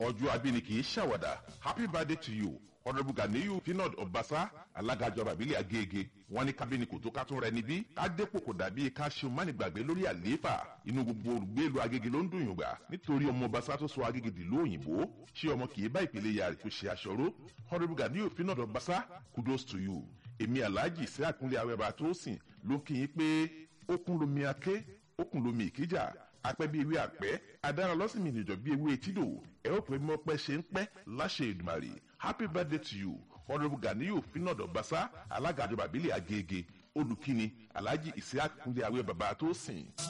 ọjọ́ abíni kì í ṣàwàdà happy birthday to you honourable ganiyu pinod ọbaṣá alága ìjọba ìbílẹ̀ agége wọn ní kábíní kò tó ká tún rẹ níbí ká dépò kò dàbí ká ṣe mánigbàgbé lórí àlééfà inú gbogbo olùgbé ìlú agége ló ń dùn yùngbà nítorí ọmọ ọbaṣá tó sọ agége dìlú òyìnbó ṣé ọmọ kì í bá ìpele yàrá kò ṣe aṣọró honourable ganiyu pinod ọbaṣá kudos to you èmi alhaji sí àkúnlé awẹ́bà tó sìn ló kí yín pé ó kún lomi aké ó kún lomi ìkíjà apẹ́ bí ewé àpẹ́ adára lọ́sìn mi nìjọ bí ewé etídò ẹ ó pè mọ́ pẹ́ ṣe ń pẹ́ láṣẹ ìdùmàrè happy birthday to you honourable ganiyu finadu basa alága àjọba àbílẹ̀ agége olùkíni alhaji isiaq kúnlé awẹ́ bàbá tó sìn.